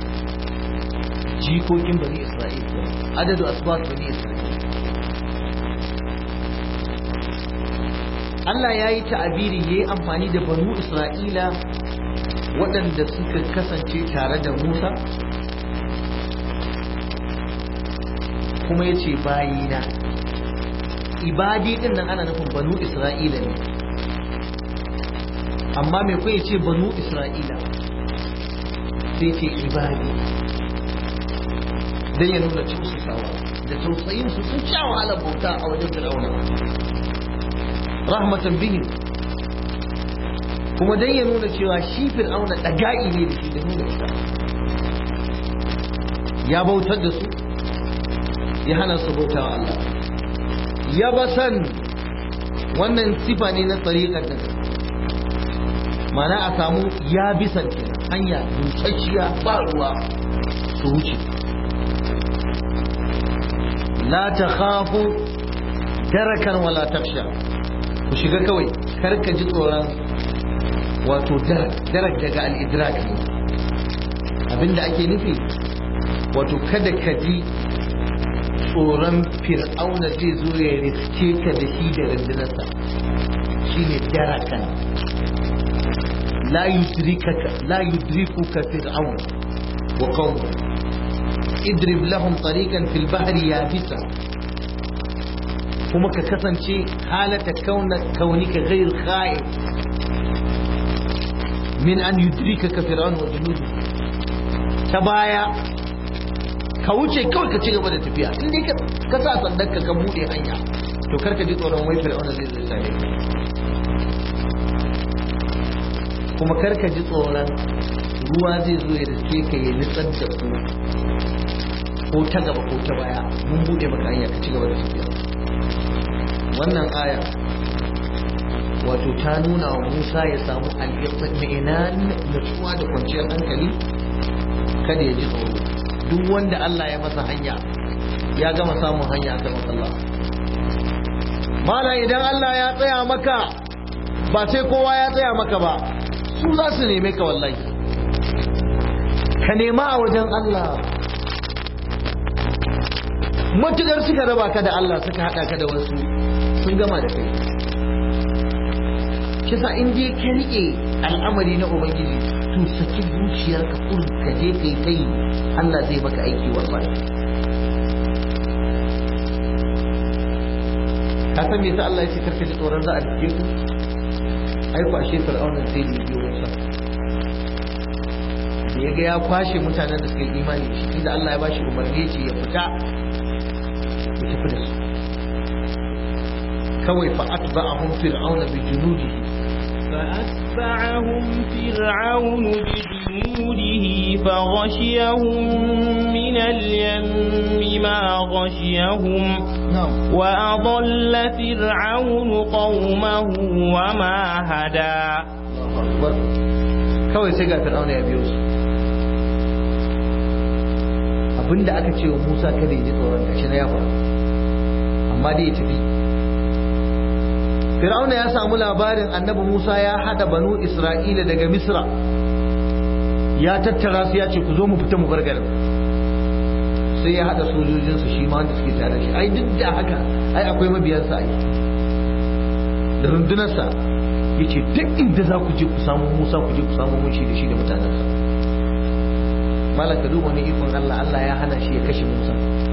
jikokin bani isra'il adadu asbat bani isra'il Allah ya yi ta'abiri ya yi amfani da banu isra'ila waɗanda suka kasance tare da Musa kuma ya ce bayina ibadi ɗin nan ana nufin banu isra'ila ne amma mai kuwa ya ce banu isra'ila sai ce ibadi don ya nuna tausasawa da tausayin su sun sha wahalar bauta a wajen fir'auna rahmatan bihim kuma don ya nuna cewa shi fir'auna ɗaga'i ne da shi da nuna ita ya bautar da su ya hana su bauta wa Allah ya basan wannan sifa ne na tsariƙar da mana a samu ya bisan hanya busasshiya ba ruwa su wuce la ta khafu darakan wala taksha ku shiga kawai karka ji tsoron wato darak daga al'idrak ne abinda ake nufi wato kada ka ji tsoron fir'auna zai zo ya riske ka da shi da rundunarsa shine darakan la yudrikaka la yudrikuka fir'aun wa qawmu idrib lahum tariqan fil bahri yabisa kuma ka kasance halata kauna kaunika ghayr kha'if min an yudrikaka fir'aun wa junudu ta baya ka wuce kawai ka ci gaba da tafiya in dai ka sa sandan ka ka bude hanya to karka ji tsoron wai fir'auna zai zai sare kuma karka ji tsoron ruwa zai zo ya riske ka ya nitsar da ku ko ta gaba ko ta baya mun bude maka hanya ka ci gaba da tafiya wannan aya wato ta nuna wa Musa ya samu al-iqtinan nutsuwa da kwanciyar hankali kada ya ji tsoro duk wanda Allah ya masa hanya ya gama samun hanya a gaban Allah mala idan Allah ya tsaya maka ba sai kowa ya tsaya maka ba su za su neme ka wallahi ka nema a wajen Allah matukar suka raba ka da Allah suka hada ka da wasu sun gama da kai shi sa in dai ka rike al'amari na ubangiji to saki zuciyarka kurin ka je kai kai Allah zai baka aiki wallahi ka san me yasa Allah ya ce karka ji tsoron za a rike ku ai ku ashe fir'auna zai yi biyo wasa da ya ga ya kwashe mutanen da suka yi imani shi inda Allah ya bashi umarni ya ce ya fita ya tafi da su kawai fa atba'ahum fir'auna bi junudihi فأتبعهم فرعون بجنوده فغشيهم من اليم ما غشيهم na'am وأضل فرعون قومه وما هدى kawai sai ga fir'auna ya biyo su abinda aka ce wa Musa kada ya ji tsoron gashi na ya faru amma dai ya tafi fir'auna ya samu labarin annabi Musa ya hada banu Isra'ila daga Misra ya tattara su ya ce ku zo mu fita mu bar garin sai ya hada sojojinsa shi ma wanda suke tare da shi ai duk da haka ai akwai mabiyansa ai da rundunarsa ya ce duk inda za ku je ku samu musa ku je ku samu mun shi da shi da mutanensa malam ka duba wani ikon allah allah ya hana shi ya kashe musa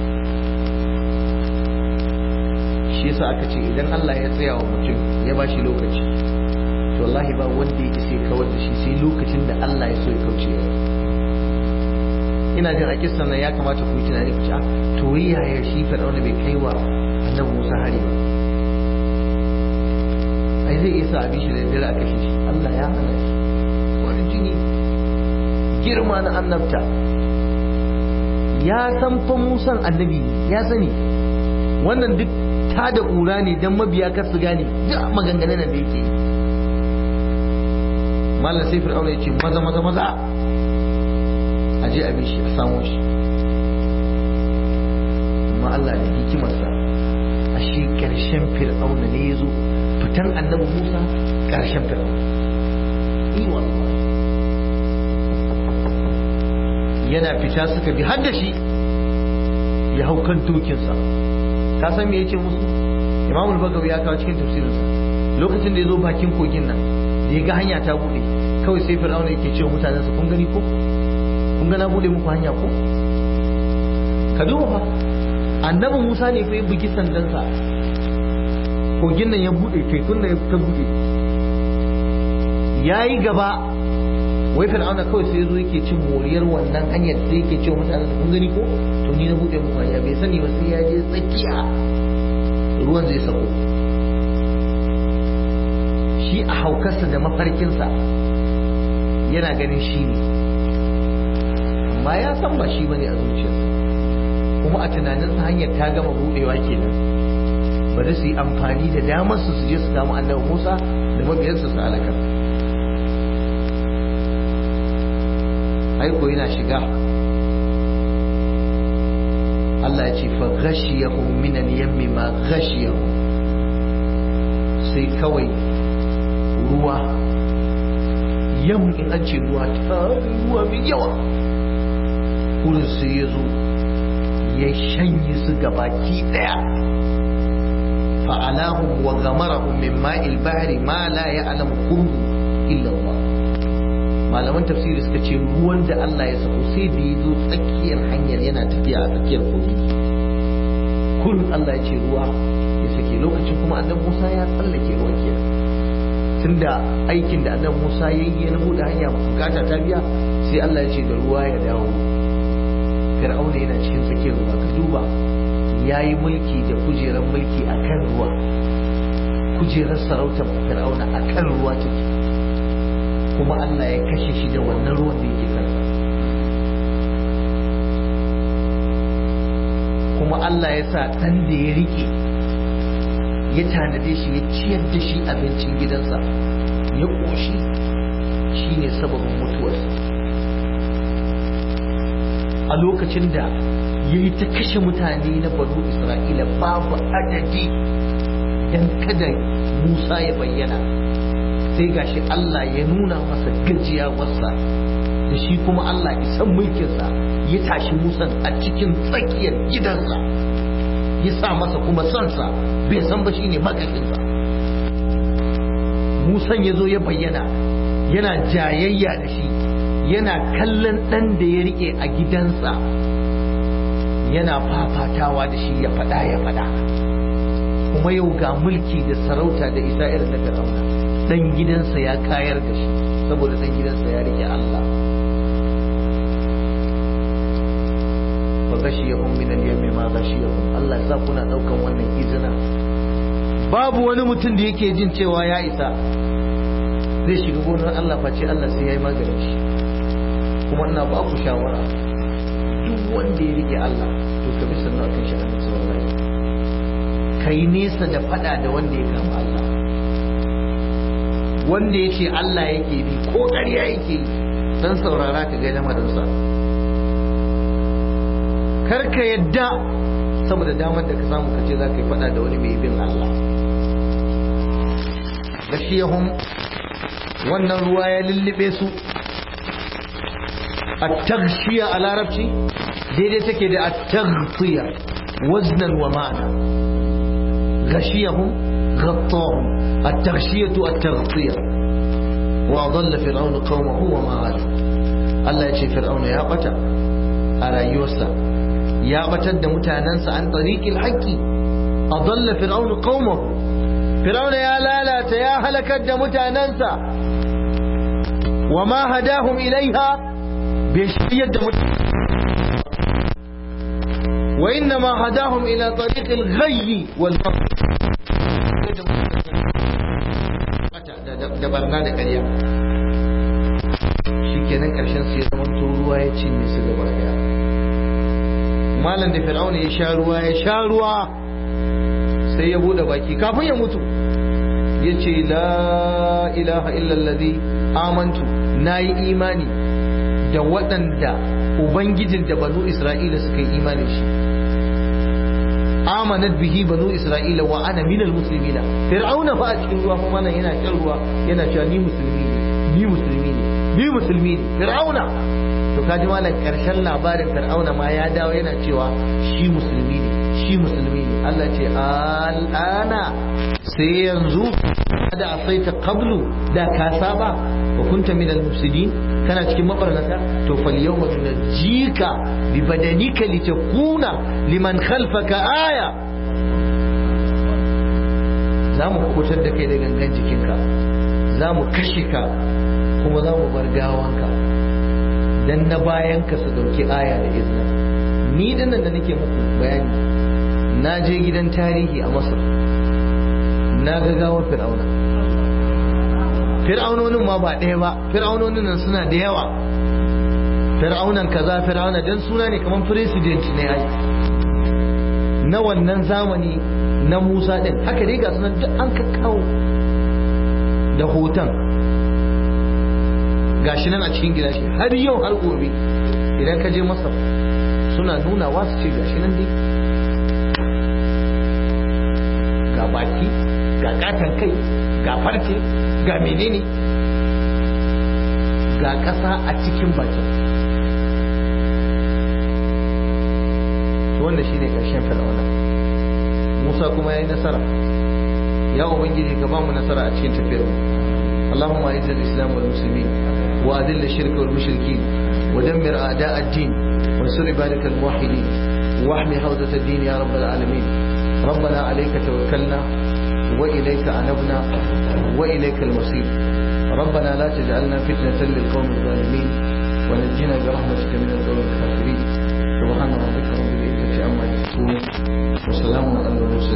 shi yasa aka ce idan allah ya tsaya wa mutum ya ba shi lokaci to wallahi ba wanda ya sai kawar da shi sai lokacin da allah ya so ya kauce ya ina jin a kissan nan ya kamata ku yi tunani ku ci a to yaya shi fir'auna bai kai wa annabi musa hari ba ai zai iya sa abin shi da dare a kashe shi Allah ya hana shi wani jini girma na annabta ya san fa musan annabi ya sani wannan duk ta da ƙura ne don mabiya kar su gane duk maganganun da yake yi malam sai fir'auna ya ce maza maza maza a je abin shi a samu shi amma Allah da hikimarsa a shi ƙarshen fir'auna ne ya zo fitan annabi Musa ƙarshen fir'auna yi wallahi yana fita suka bi har da shi ya hau kan dokinsa ka san me yace musu Imam al-Bagawi ya kawo cikin tafsirinsa lokacin da ya zo bakin kogin nan da ya ga hanya ta bude kawai sai fir'auna yake cewa mutanensa kun gani ko kun ga na bude muku hanya ko ka duba fa annabi Musa ne fa ya bugi sandansa kogin nan ya bude tekun nan ya ta bude yayi gaba wai fir'auna kawai sai zo yake cin moriyar wannan hanyar sai yake cewa mutanen kun gani ko to ni na bude muku hanya bai sani ba sai ya je tsakiya ruwan zai sako shi a haukarsa da mafarkinsa yana ganin shi ne amma ya san ba shi bane a zuciyarsa kuma a tunaninsa hanyar ta gama budewa kenan bari su yi amfani da damar su su je su samu annabi Musa da mabiyansa su halaka aiko yana shiga Allah ya ce fa ghashiyahum min al-yammi ma ghashiyahum sai kawai ruwa yam in an ce ruwa ta ruwa mai yawa wurin sai ya zo ya shanye su gabaki daya fa'alahum wa ghamarahum min ma'il bahri ma la ya'lamu qurbu illa Allah malaman tafsiri suka ce ruwan da Allah ya sako sai da ya zo tsakiyar hanyar yana tafiya a tsakiyar kogi kullum Allah ya ce ruwa ya sake lokacin kuma annabi Musa ya tsallake ruwan kenan tunda aikin da annabi Musa ya yi na buɗe hanya bukata ta biya sai Allah ya ce da ruwa ya dawo Fir'auna yana cikin tsakiyar ruwa ka duba ya yi mulki da kujerar mulki a kan ruwa kujerar sarautar Fir'auna a kan ruwa take kuma Allah ya kashe shi da wannan ruwan da yake kansa kuma Allah ya sa ɗan da ya rike ya tanade shi ya ciyar da shi abincin gidansa ya ƙoshi shi ne sababin mutuwarsa a lokacin da ya yi ta kashe mutane na banu isra'ila babu adadi don kada musa ya bayyana sai gashi Allah ya nuna masa gajiyawarsa da shi kuma Allah isan mulkinsa ya tashi musan a cikin tsakiyar gidansa ya sa masa kuma sansa bai san ba shine makashinsa musan ya zo ya bayyana yana jayayya da shi yana kallon ɗan da ya rike a gidansa yana fafatawa da shi ya faɗa ya faɗa kuma yau ga mulki da sarauta da isa irin na fir'auna ɗan gidansa ya kayar da shi saboda ɗan gidansa ya rike Allah fa gashiyahum min al-yammi ma gashiyahum Allah ya sa kuna daukan wannan izina babu wani mutum da yake jin cewa ya isa zai shiga gonar Allah face Allah sai yayi maganin shi kuma ina ba ku shawara duk wanda ya rike Allah to ka bi sunna kan shi annabi sallallahu alaihi kai nesa da fada da wanda ya kama Allah wanda ya ce Allah yake bi ko ƙarya yake yi dan saurara ka ga lamarinsa kar ka yadda saboda damar da ka samu ka ce za ka yi fada da wani mai bin Allah gashiyahum wannan ruwa ya lullube su at-taghshiya a larabci daidai take da at-taghfiya waznan wa ma'ana gashiyahum ghattahum at-taghshiyatu at-taghfiya wa adalla fir'aunu qaumahu wa ma hada Allah ya ce fir'auna ya bata a rayuwarsa ya batar da mutanensa an tariqil haqqi adalla fir'aunu qaumahu fir'auna ya lalata ya halakar da mutanensa wa ma hadahum ilaiha bai shiryar da mutane wa inna ma hadahum ila tariqil ghayyi wal da barna da ƙarya shikenan ƙarshen su ya zama ruwa ya cinye su gaba daya malam da fir'auna ya sha ruwa ya sha ruwa sai ya bude baki kafin ya mutu ya ce la ilaha illallazi amantu na yi imani da waɗanda ubangijin da banu isra'ila suka yi imani shi amanat bihi banu isra'ila wa ana minal muslimina fir'auna fa a cikin ruwa kuma nan yana shan ruwa yana cewa ni musulmi ne ni musulmi ne ni musulmi ne fir'auna to kaji malam karshen labarin fir'auna ma ya dawo yana cewa shi musulmi ne shi musulmi ne Allah ce al'ana sai yanzu da asaita qablu da ka saba wa kunta minal mufsidin kana cikin mabarnata to fal yawma tunajjika bi badanika litakuna liman khalfaka aya za mu kubutar da kai da gangan jikinka za mu kashe ka kuma za mu bar gawanka dan na bayan ka su dauki aya da izina ni dinnan da nake muku bayani na je gidan tarihi a masar na ga gawar fir'auna fir'aunonin ma ba ɗaya ba fir'aunonin nan suna da yawa fir'aunan kaza fir'auna dan suna ne kamar president ne ai na wannan zamani na musa din haka dai ga sunan duk an kakkawo da hoton gashi nan a cikin gidashi har yau har gobe idan ka je masar suna nuna wasu ce gashi nan dai ga baki ga katon kai ga farce ga menene ga ƙasa a cikin bakin wanda shine ƙarshen fir'auna musa kuma ya yi nasara ya ubangiji ka ba mu nasara a cikin tafiyar mu اللهم اعز الاسلام والمسلمين واذل الشرك والمشركين ودمر اعداء الدين وانصر عبادك الموحدين واحمي حوزه الدين يا رب العالمين ربنا عليك توكلنا واليك انبنا واليك المصير ربنا لا تجعلنا فتنه للقوم الظالمين ونجنا برحمتك من القوم الكافرين سبحان ربك رب العزه عما يصفون وسلام على المرسلين